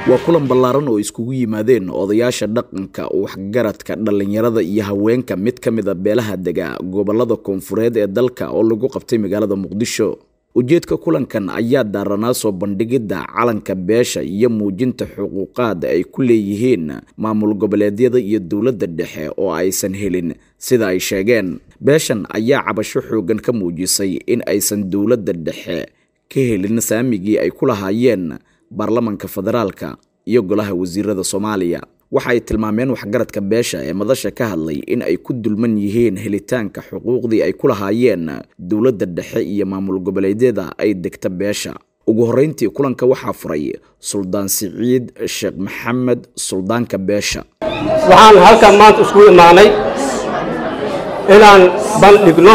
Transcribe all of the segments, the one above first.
waa kulan ballaaran oo iskugu yimaadeen odayaasha dhaqanka waxgaradka dhallinyarada iyo haweenka mid ka mid a beelaha dega gobolada koonfureed ee dalka oo lagu qabtay magaalada muqdisho ujeedka kulankan ayaa daaranaa soo bandhigidda calanka beesha iyo muujinta xuquuqaad ay ku leeyihiin maamul goboleedyada iyo dowladda dhexe oo aysan helin sida ay sheegeen beeshan ayaa cabasho xoogan ka muujisay in aysan dowladda dhexe ka helin saamigii ay ku lahaayeen baarlamanka federaalka iyo golaha wasiirada soomaaliya waxa ay tilmaameen waxgaradka beesha ee madasha ka hadlay in ay ku dulman yihiin helitaanka xuquuqdii ay ku lahaayeen dowladda dhexe iyo maamul goboleedyada ay degta beesha ugu horreyntii kulanka waxaa furay suldaan siciid sheekh maxamed suldaanka beesha waxaan halkan maanta isku imaanay inaan bandhigno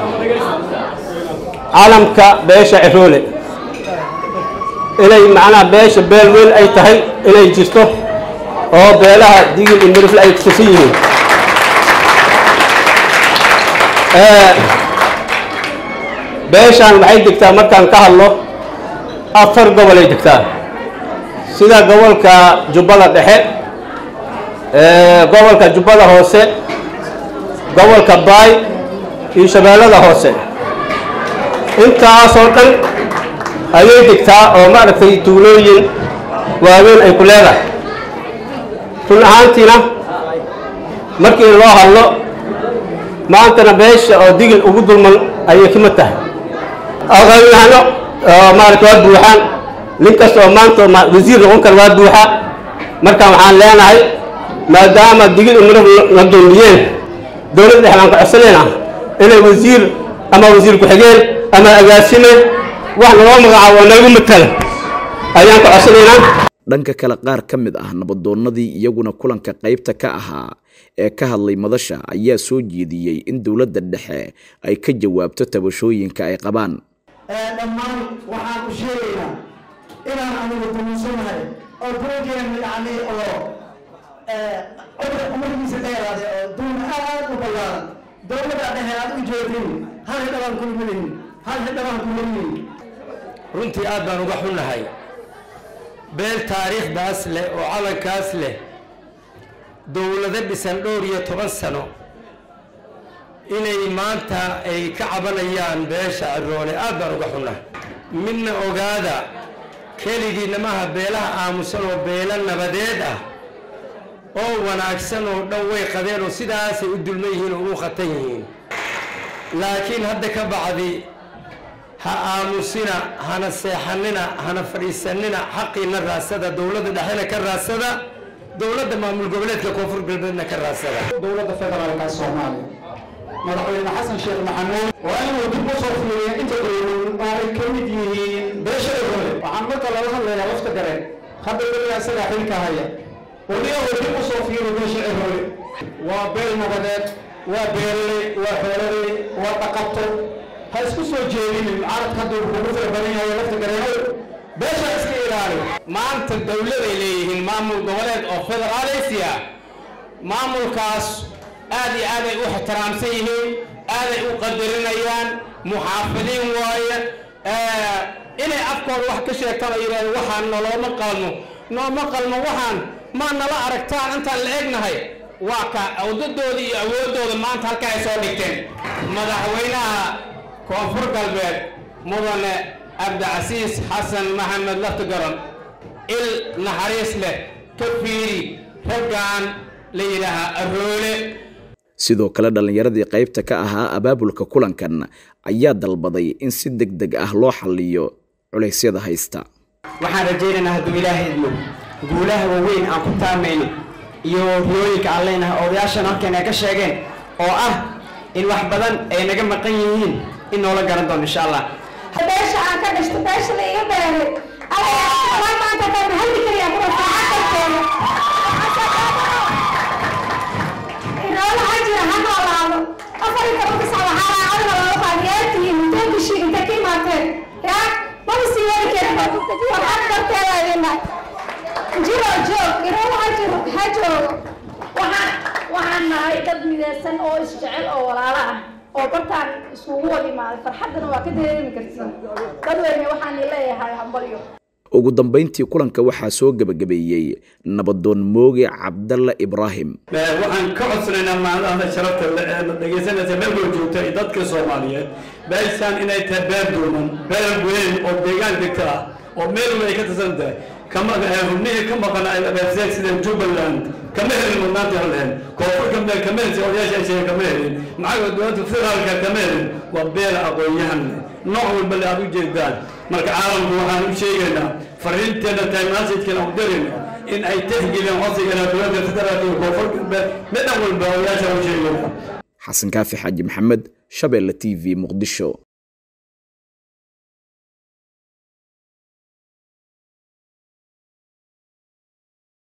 calamka beesha ciroole inay macnaha beesha beel weyn ay tahay inay jirto oo beelaha digil iyo mirifle ay kutusan yihiin beeshaan waxay degtaa markaan ka hadlo afar gobol ay degtaa sida gobolka jubbada dhexe gobolka jubbada hoose gobolka baay iyo shabeellada hoose intaasoo dhan ayay degtaa oo maaragtay tuulooyin waaweyn ay ku leedahay run ahaantiina markii loo hadlo maantana beesha oo digil ugu dulman ayay ka mid tahay aqoonyahano oo maaragta waa buuxaan nin kasta oo maanta wasiir noqon kara waa buuxa marka waxaan leenahay maadaama digil umiraf la dulmiyeen dowladda dhexe baan ka codsanayna inay wasiir ama wasiir ku-xigeen ama agaasime wax naloo magacaabo oo nagu matala ayaan ka codsanaynaa dhanka kale qaar ka mid ah nabadoonnadii iyaguna kulanka qaybta ka ahaa ee ka hadlay madasha ayaa soo jeediyey in dowladda dhexe ay ka jawaabto tabashooyinka ay qabaan dhammaan waxaan u sheegaynaa inaan anigu dumuusanahay oo burogeena yani oo umadiisa dheeraade oo duun aad u ballaaran dowladda dhexe aad u jeedin hal hidhabaan kulmalihin hal hidhabaan kulmalihin runtii aad baan uga xunnahay beel taariikhdaas leh oo calankaas leh dowlado dhisan dhowr iyo toban sano inay maanta ay ka cabanayaan beesha ciroole aad baan uga xunnahay midna ogaada keligiinna maaha beelaha aamusan oo beelo nabadeed ah oo wanaagsan oo dhan way qabeen oo sidaasay u dulman yihiin oo u khatan yihiin laakiin hadda ka bacdi ha aamusina hana seexanina hana fadhiisanina xaqiina raasada dowladda dhexena ka raasada dowladda maamul goboleedka koonfur galbeedna ka raasada dowladda federaalka soomaaliya madaxweyne xasan sheekh maxamuud waa inuu dib u soo fiiriya inta dowlad oo ay ka mid yihiin beesha hore waxaan marka laga hadlayaa lafta gareen hadda weligaa isagaa xilka haya weliga uu dib u soo fiiri beesha hore waa beel nabadeed waa beeraley waa xoololey waa dhaqato ha isku soo jeedinin carabka hadduu kugu fara badan yahay lafta gareenow beesha iska ilaali maanta dowladay leeyihiin maamul goboleed oo federaaleysiya maamulkaas aad iyo aad ay u ixtiraamsan yihiin aaday u qadarinayaan muxaafidiin waaye inay afkooda wax ka sheegtaan oo yidhahdo waxaan nolooma qalmo nooma qalmo waxaan maa nala aragtaan intaan la egnahay waa ka awdadooda iyo awooddooda maanta halkaa ay soo dhigteen madaxweynaha koonfur galbeed mudane cabdicasiis xasan maxamed laftigaron il naxariis leh ka fiiri raggan la yidhaahaa aroole sidoo kale dhallinyaradii qaybta ka ahaa abaabulka kulankan ayaa dalbaday in si deg deg ah loo xalliyo culaysyada haysta waxaan rajaynaynaa hadduu ilaahay idmo guulaha waaweyn aan ku taamayno iyo riyooyinka aan leenahay odayaashan halkan ay ka sheegeen oo ah in wax badan ay naga maqan yihiin in noola garan doono insha allah beesha aan ka dhashto beesha la iga beeray alayaa maanta kan halli kaliya kuma fiicanteena inoola ha jira ha noolaado afar iyo toban tisca waxaa raacadna loola baadiyaatihiin inteen bishii inta ka imaateen ya maba sii wadi karin waxaad darteeda idina jiro joog inoola ha jiro ha joogo waxaan waxaan nahay dad midaysan oo isjecel oo walaalo ah oo bartaan iskugu wada imaaday farxaddana waa ka dareemi karta dadweyne waxaan leeyahay hambalyo ugu dambeyntii kulanka waxaa soo gebagabeeyey nabadoon mooge cabdalla ibraahim waxaan ka codsanaynaa maalmaha sharafta la dhegaysanaysa meel wal joogta iyo dadka soomaaliyeed beeshaan inay tahay beer duuman beer weyn oo deegaan degta ah oo meel walba ay ka tirsan tahay kama rubnihii ka maqan beerseeg sida jubbaland kama helin mudnaanta heleen koonfurka meel kama helin odayaasha ay sheegeen kama helin maxaa dowladda federaalka kama helin waa beer aqoon-yahan nooc walba le aad u jeedaan marka caalamku waxaan u sheegaynaa fariinteena tahay maasajkeena u darayna in ay tixgeliyaan codsigana dowladda federaalka iyo koonfurka meel midhan walba odayaasha u sheegayna xasan kaafi xaaji maxamed shabeelle t v muqdisho